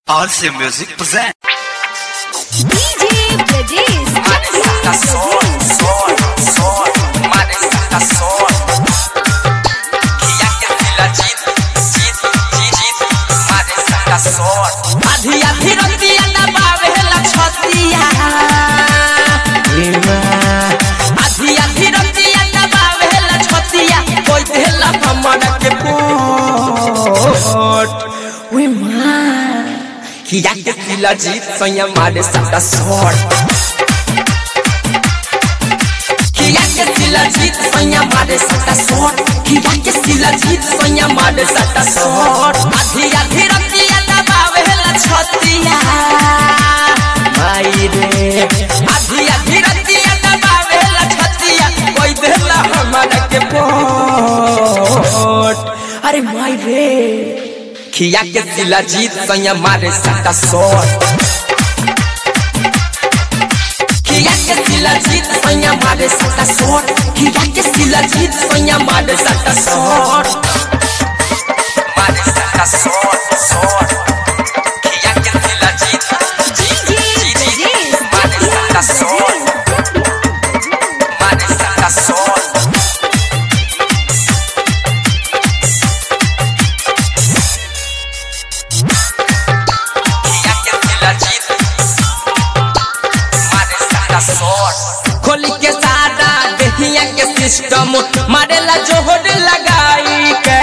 RC Music present. DJ Brajesh. Marisa sol, sol, sol, Marisa sol. Kiya के दिला जीत, जीत, जीत, जीत, Marisa sol. आधी आधी रतिया दबावेला छतिया आधी आधी रतिया दबावेला छतिया कोई देला हमरा के पोट वे मां किया के दिला जीत सैया मारे सदा सोट किया के दिला जीत सैया मारे सदा सोट किया के दिला जीत सैया मारे सदा सोट आधी आधी रतिया दबावेला छतिया माई रे आधी आधी रतिया दबावेला छतिया कोई देला हमरा के पोट अरे माई रे खिया के दिला जीत सैया मारे सदा सोट खिया के दिला जीत सैया मारे सदा सोट खिया के दिला जीत सैया मारे सदा सोट मारे सदा सोट सोट खिया के दिला जीत जीत DJ जीत जीत Brajesh. मारे सदा सोट मारे सदा सोट किया के दिला जीत मारे सारा शॉट खोली के सारा दहिया के सिस्टम मारेला जोहर लगाई के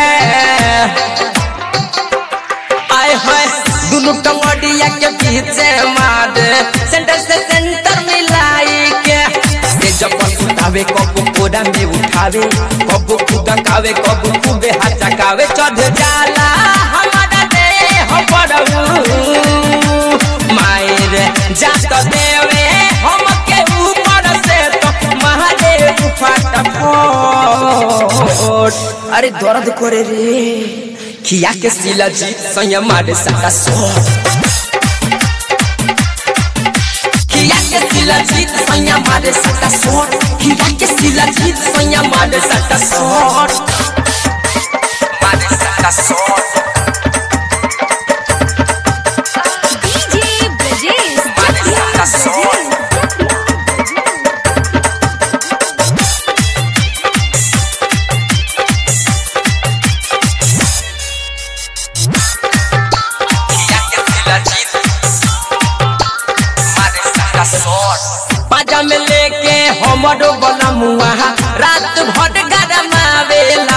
आए हाय दोनों टंगड़िया के पीछे मारे सेंटर से सेंटर मिलाई के से जब उठावे कब कोड़ा में उठावे कब खुदा कावे कब खूबे हाथ चकावे चढ़ जाला हमारा देह पड़ू मायर जात देवे हम के ऊपर से तो महादेव फटाफट अरे दर्द करे रे खिया के सिला जीत संयम मारे सदा सोट खिया के सिला जीत संयम मारे सदा सोट खिया के सिला जीत संयम मारे सदा सोट मारे सदा सोट DJ Brajesh. Marisa sol. किया के दिला जीत मारे सदा सोट पाजा में लेके हमरो बनमुआ रात भर गरमावेला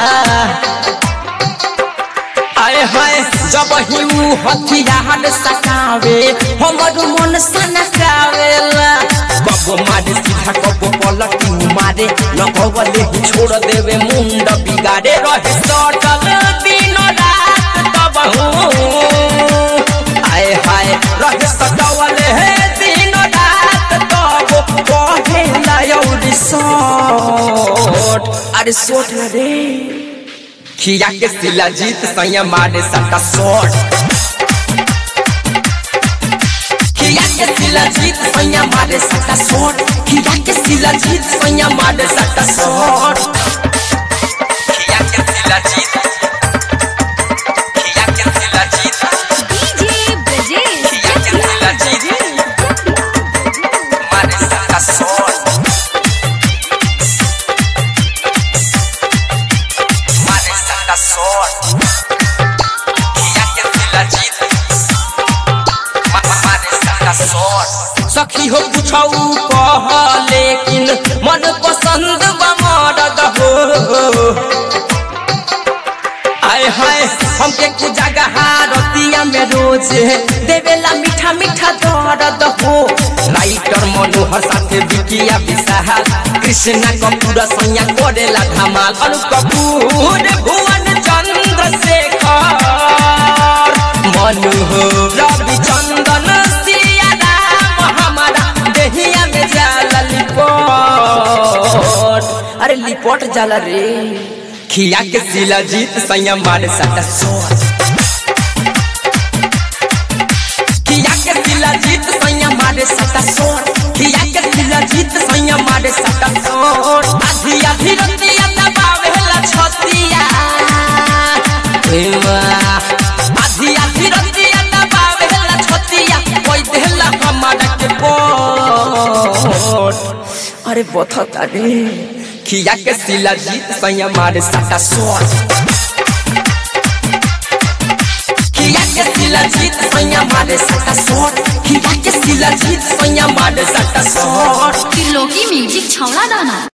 आए हाय जब हिऊ हथियार सकावे हमर मन सनकावेला कबो मारे सीधा कबो पलटी मारे न कबले ही छोड़ देवे मुंड बिगाड़े रहे सटल दिन रात तब आए हाय रहे सटवले हे दिन रात तब कहे लायौरी सोट अरे सोट न रे खिया के सिला जीत सैया मारे सटा शॉट खिया के सिला जीत सैया मारे सटा शॉट खिया के सिला जीत सैया मारे सटा शॉट खिया के सिला जीत खिया के सिला जीत DJ Brajesh. खिया के सिला जीत मारे सटा शॉट मारे सटा शॉट किया के दिला जीत मा- मा- मारे सटा शॉट सखी हो पूछऊ कह लेकिन मन पसंद बा मरद हो आय हाय हमके कुछ जगह रतिया में रोज देवेला मीठा मीठा दर्द हो राइटर मनोहर साथे बिकिया विशाल कृष्णा कपूर सैया करेला धमाल अनु कपूर भुवन चंद्र शेखर मनोहर रवि चंदन सिया राम हमारा देहिया में जाला लिपट अरे लिपट जाला रे खिया के सिला जीत सैया मारे सटा सोच खिया के सिला जीत सैया मारे सटा सोच खिया के सिला जीत सैया मारे सटा सोच आधी आधी रतिया दबावेला छतिया हे वाह, आधी आधी रतिया दबावे शॉट अरे बथता रे खिया के सिला जीत सैया मारे साटा शॉट खिया के सिला जीत सैया मारे साटा शॉट खिया के सिला जीत सैया मारे साटा शॉट त्रिलोकी म्यूजिक छौला दाना